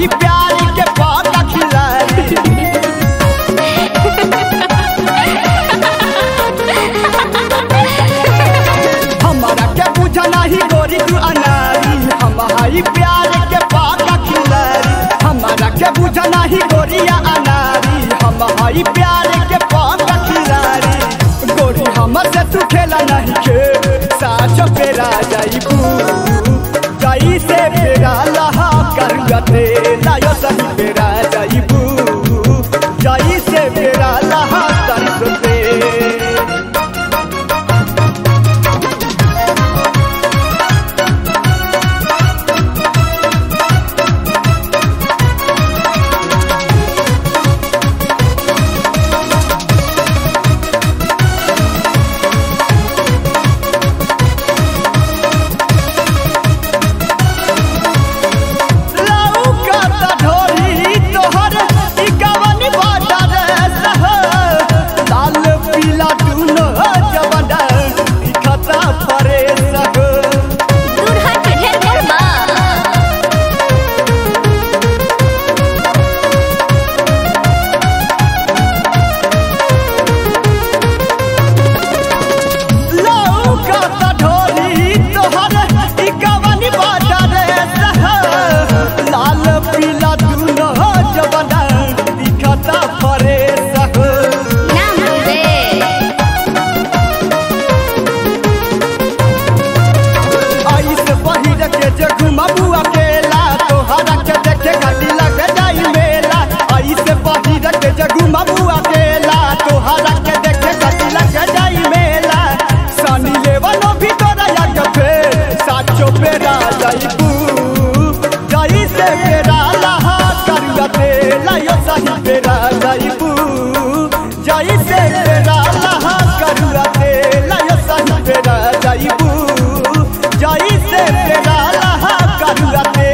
हई प्यार के पाका खिलाड़ी हमारा के बुझा नहीं गोरी तू अनारी हम हई प्यार के पाका खिलाड़ी हमारा के बुझा नहीं गोरिया अनारी हम हई प्यार के पाका खिलाड़ी गोरी हमर से तू खेला नहीं खे साच पेरा जाइबू जाई से पेरा लहा कर गते लायो सही पेरा जाइबू जाई से पेरा लहा कर गते लौकता ढोरी तोहर ई गवन बाटा रे सह लाल पीला दुनो जवना दिखता परे सह दूर हट ढेर करबा लौकता ढोरी तोहर ई गवन बाटा रे सह लाल पीला दुनो जवना दिखता परे सह नाम दे आई से पहिर के जे घुमबू अकेला तोहरा के देखे घाटी लग जाई मेला आई से पहिर के जे घुमबू अकेला तोहरा के देखे घाटी लग जाई मेला सनी लेवनो भी तोरा याद फेर साचो पेरा जाइबू जाई से पेरा लहा करगते लायो सही पेरा जाइबू जाई से पेरा लहा करगते लायो सही पेरा जाइबू जाई से पेरा लहा करगते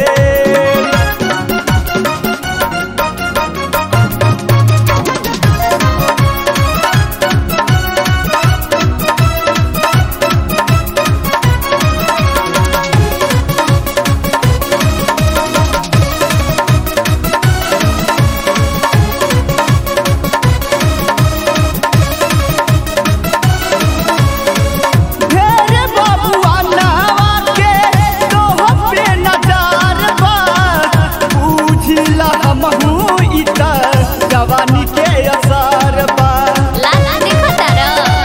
ढेर बबुआ नावा के तोह पे नजार बा बुझिला हमहू ई त जवानी के असर बा लाल देखो तारा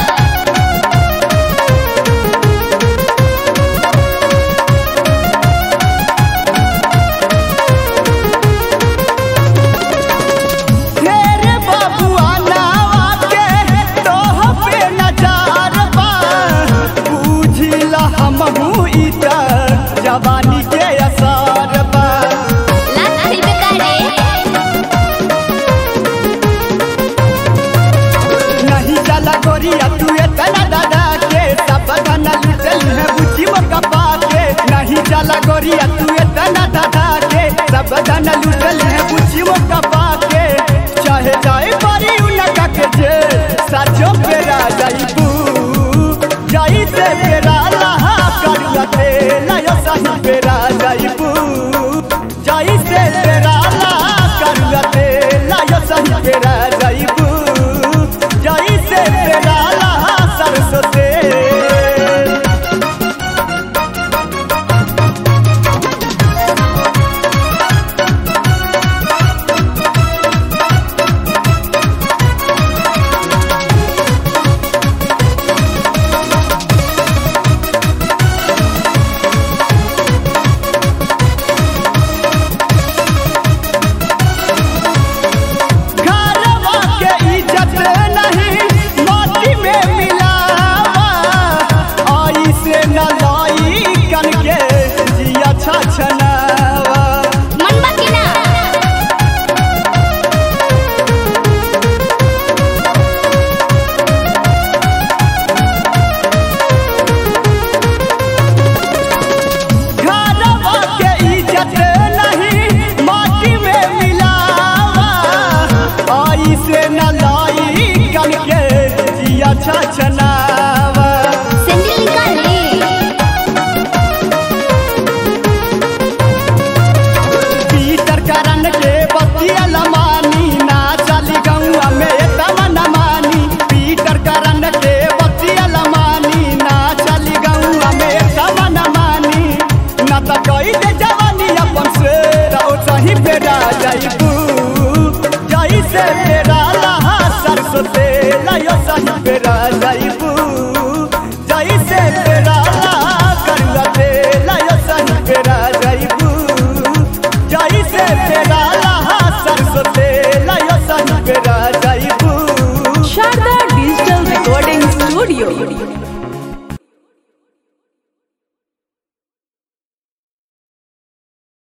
ढेर बबुआ नावा के तोह पे नजार बा बुझिला हमहू ई त जवानी के असर बा लाल फिल्म करे नहीं चला गोरिया तू इतना दादा के सब धन लुटल है बुझी मोका पाके नहीं चला गोरिया तू इतना दादा के सब धन लुटल है बुझी मोका पाके चाहे जाए परी उनका के जे साचो पेरा जाइबू जाई से पेरा लहा करगते लायो सही पेरा जाइबू जाई से पेरा लहा करगते लायो सही पेरा जाइबू जाई से पेरा लहा सरसों से घरवा के इज्जत नहीं माटी में मिलावा आई से न लाई कन के जिया छछनावा मनबा की ना घरवा के इज्जत नहीं माटी में मिलावा आई से न लाई कन के जिया छछनावा सैंडल निकाली पीटर सरसों तेल यो सही पेरा जाइबू जैसे पेरा करुआ तेल यो सही पेरा जाइबू जैसे पेरा सरसों तेल यो सही पेरा जाइबू Sharda Digital Recording Studio.